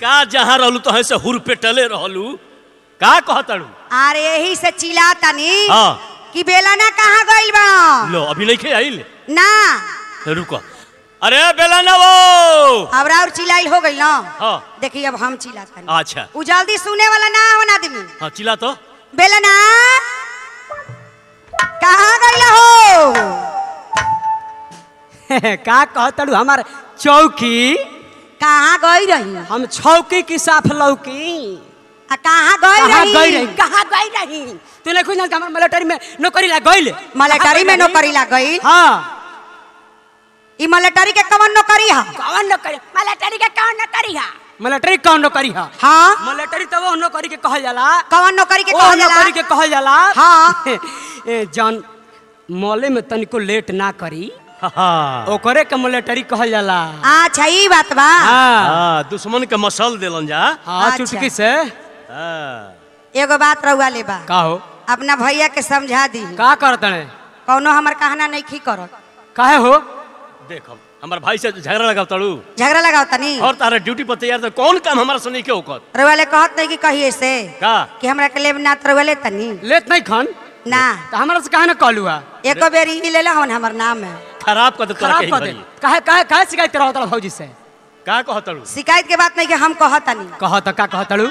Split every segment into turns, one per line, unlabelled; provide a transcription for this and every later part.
का जहाँ रहलू तो से हुर पेटले रहलू का कहतड़ू
अरे यही से चिल्ला तनी
हाँ
कि बेलना कहाँ गइल बा
लो अभी नहीं खे आइल
ना
रुको अरे बेला ना वो
अब और चिल्लाइल हो गइल ना
हाँ
देखिए अब हम चिल्ला तनी
अच्छा
उ जल्दी सुने वाला ना हो ना आदमी
हाँ चिल्ला तो
बेलना कहाँ गइल हो
का कहतड़ू हमार चौकी
कहाँ गई रही
हम छौकी की साफ लौकी
आ कहाँ गई
कहाँ
रही
गई रही कहाँ गई रही तू नहीं खुद हमार मिलिट्री में नौकरी ला गइल
मलेटरी में नौकरी लग गई
हाँ
ई मलेटरी के कवन नौकरी है
कौन नौकरी मिलिट्री के कौन नौकरी है मिलिट्री कौन नौकरी है
हाँ
मिलिट्री तो वो नौकरी के कहल जाला
कवन नौकरी के
वो
कहल जाला
नौकरी के कहल जाला
हाँ।
ए, जौन मौले में तनिको लेट ना करी
हाँ
ओकरे के मिलिट्री कहल जाला
अच्छा ई बात बा
हाँ
हाँ दुश्मन के मसल दिलन जा
हाँ
अच्छा।
चुटकी से
हाँ
एगो बात रहुआ ले बा
का हो
अपना भैया के समझा दी
का करत ने
कौनो हमर कहना नहीं खी करत
काहे हो
देख हम हमार भाई से झगड़ा लगा तड़ू
झगड़ा लगाओ तनी
और तारा ड्यूटी पर तैयार तो कौन काम हमारा सुनी के ओकर
रहुआ ले कहत नहीं कि कहिए से
का
कि हमरा के लेब ना रहुआ ले तनी
लेत नहीं खन
ना
तो हमरा से काहे ना कहलू हा
एको बेर ई ले ला हमर नाम है
खराब कर दे तोरा
खराब
के
कर दे काहे काहे काहे शिकायत रहो तड़ा भौजी से
का कहतड़ू
शिकायत के बात नहीं कि हम कहत तनी
कह तो का कहतड़ू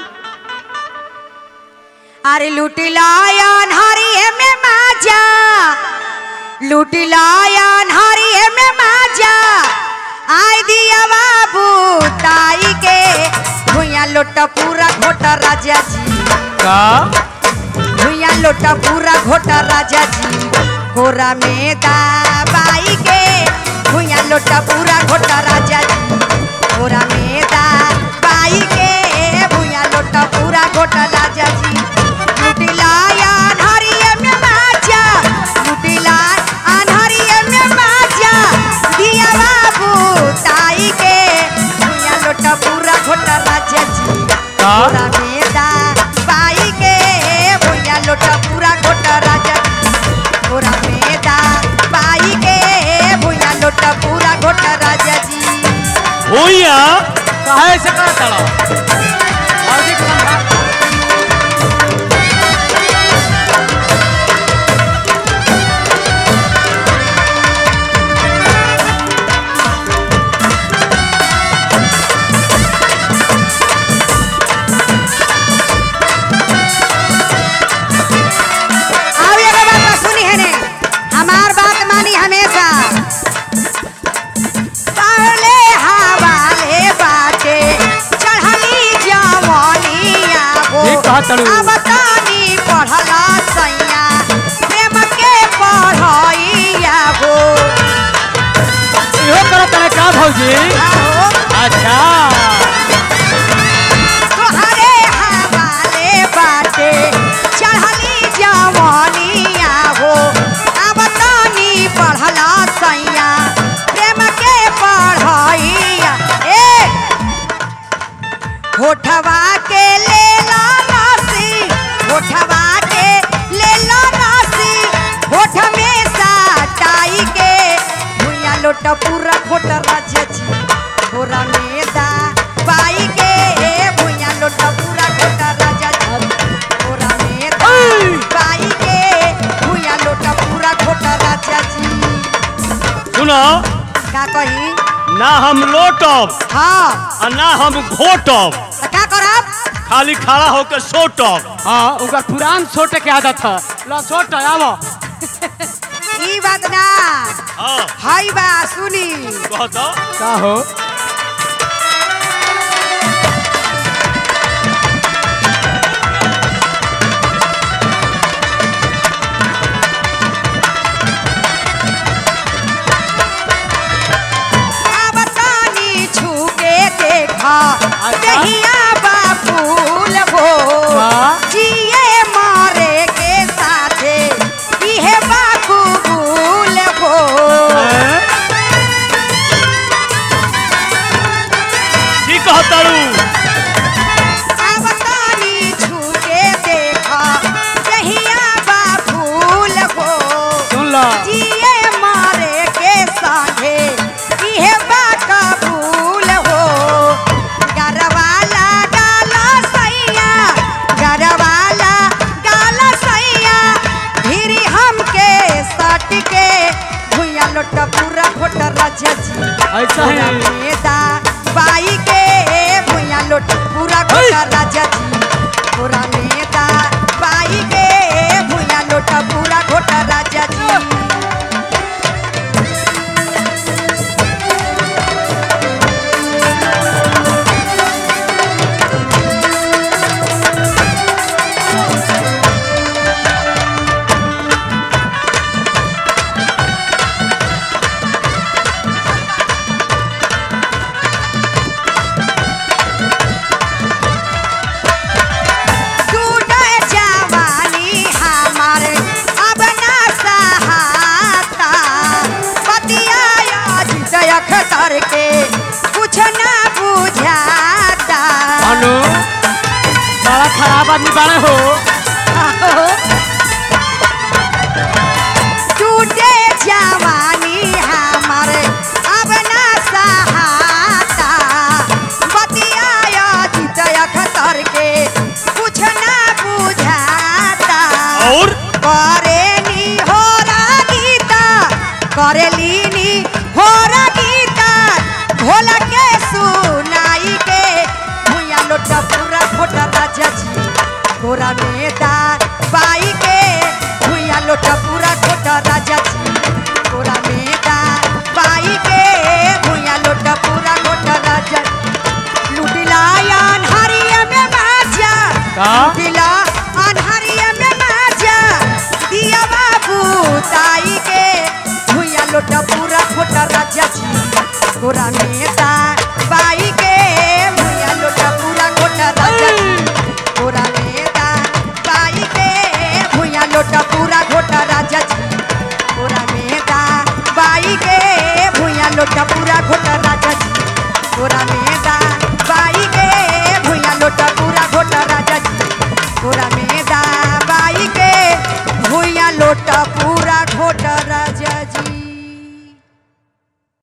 अरे लूटी लायन हरिये में माजा लूटी लायन हरिये में माजा आई दिया बाबू ताई के भुइया लोटा पूरा घोटा राजा जी
का
भुइया लोटा पूरा घोटा राजा जी कोरा में दाबाई के भुइया लोटा पूरा घोटा राजा जी कोरा में दाबाई के भुइया लोटा पूरा घोटा राजा जी लुटिला अनहरिये में माजा लुटिला अनहरिये में माजा दिया बाबू ताई के भुइया लोटा पूरा घोटा राजा जी
का?
कोरा में दाबाई के भुइया लोटा पूरा घोटा राजा जी घोड़ा में दाबाई के भुइया लोटा पूरा घोटा राजा जी
भूया
काहे से कहतड़ा भौजी के समझा
और एगो बात बा, सुनी है ने हमार बात मानी हमेशा पहले हवाले बाटे चढ़ली जवनिया हो
ठीक कहतड़ू।
अब तानी पढ़ला सैया प्रेम के पढ़ैया हो
इहो करत रे का भौजी
आहो,
अच्छा
तोहरे हवाले बाटे चढ़ली जवनिया हो अब तानी पढ़ला सैया प्रेम के पढ़ैया ए होठवा के ले ला राशि होठवा के ले ला राशि होठ में साटाई के भुइया लोट पूरा खोट राजा जी घोरा में दा बाई के भुइया लोट पूरा खोट राजा जी घोरा में दा बाई के भुइया लोट पूरा खोट राजा जी
सुनो
का कही
ना हम लोटब
हाँ
आ ना हम घोटब
तो का करब
खाली खड़ा होकर सोटब
हाँ ओकर पुरान छोटे के आदत है लो छोट आवो
ई बात ना
हाँ
हाई बा सुनी
कहतो
का हो
अब तानी छू के देखा
अच्छा।
दहिया बा फूल हो
हाँ।
जिए मारे के साथे इहे बा कबूल हो
हैं?
लोटा पूरा घोटा राजा जी
ऐसा
कोरा
है
में दा बाई के भुइया लोटा पूरा घोटा राजा जी कोरा में दा बाई के भुइया लोटा पूरा घोटा राजा जी टूटे जवानी हमार अब ना सहाता पतिया जितयख तर के कुछ ना बुझाता
अनु बड़ा खराब आदमी बड़े हो
टूटे जवानी हमार अब ना सहाता बतिया जितयख तर के कुछ ना बुझाता
और
करेली होरा गीता करेली होरा गीता भोला के सुनाई के भुइया लोटा पूरा खोटा राजा जी गोरा में दा बाई के भुइया लोटा पूरा खोटा राजा जी गोरा में दा बाई के भुइया लोटा पूरा खोटा राजा लुटिला अनहरिया में माजा
का?
लुटिला अनहरिया में माजा दिया बाबू ताई के भुइया लोटा पूरा खोटा राजा जी गोरा में दा बाई के भुइया लोटा पूरा खोटा राजा जी गोरा में दा बाई के भुइया लोटा पूरा घोटा राजा जी गोरा में दा बाई के भुइया लोटा पूरा घोटा राजा जी गोरा में